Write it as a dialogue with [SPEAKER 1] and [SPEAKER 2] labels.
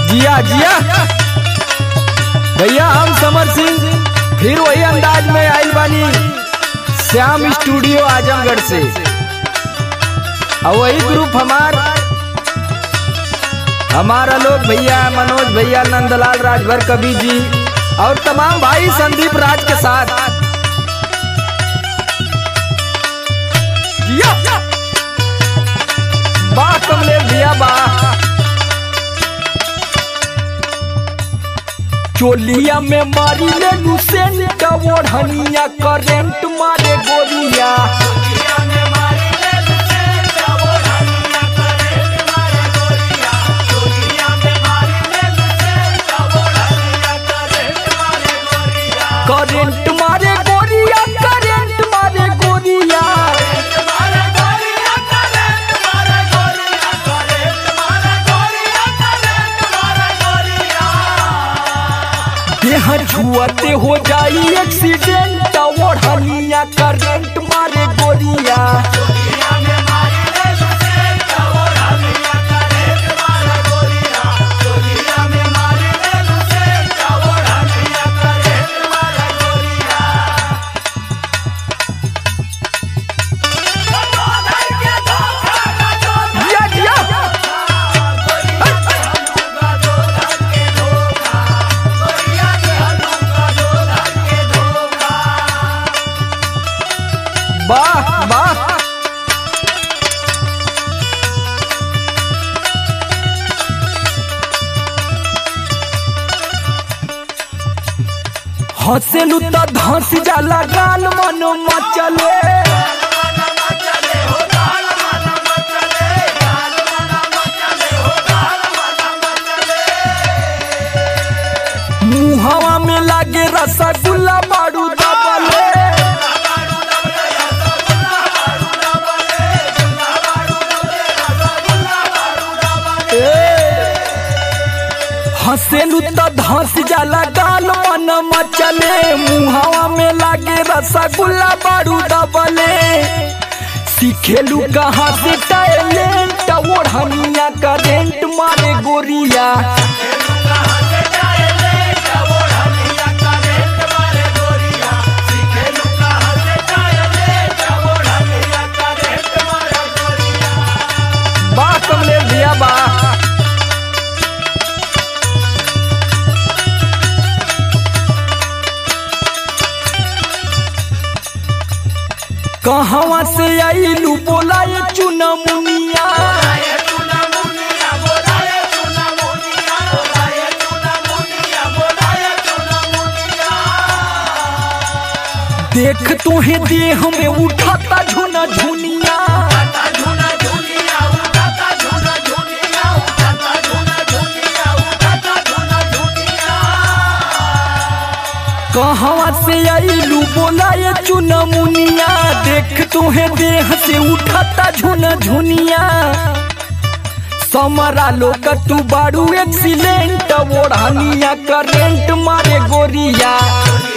[SPEAKER 1] जिया जिया भैया हम समर सिंह फिर वही अंदाज में आइल बानी श्याम स्टूडियो आजमगढ़ से और वही ग्रुप हमार हमारा लोग भैया मनोज भैया नंदलाल राजभर कवि जी और तमाम भाई संदीप राज के साथ जिया वाह कमलेश भैया वाह चोलिया में मारी ले लुसेंट ओढ़निया करेंट मारे गोरिया करेंट मारे गोरिया करेंट मारे गोरिया देह छुअते हो जाई एक्सीडेंट ओढ़निया करेंट मारे गोरिया जिया जिया वाह वाह हंसेलू तो धंस जाला गाल मन मचले मुहवा में लागे रसगुल्ला बारू दबले हंसेलू तो धंस जाला गाल मन मचले मुहावा में लागे रसगुल्ला बारू दबले सीखेलू कहाँ से टैलेंट ओढ़निया करेंट मारे गोरिया वाह कमलेश भैया वाह कहवा से आईलू बोला ये चुना मुनिया देख तुहे देह में उठाता झुना झुनिया कहवा से आईलू बोला ये चुना मुनिया देख तुहे देह से उठाता झुना झुनिया समरा लोग तू बारू एक्सीलेंट ओढ़निया करेंट मारे गोरिया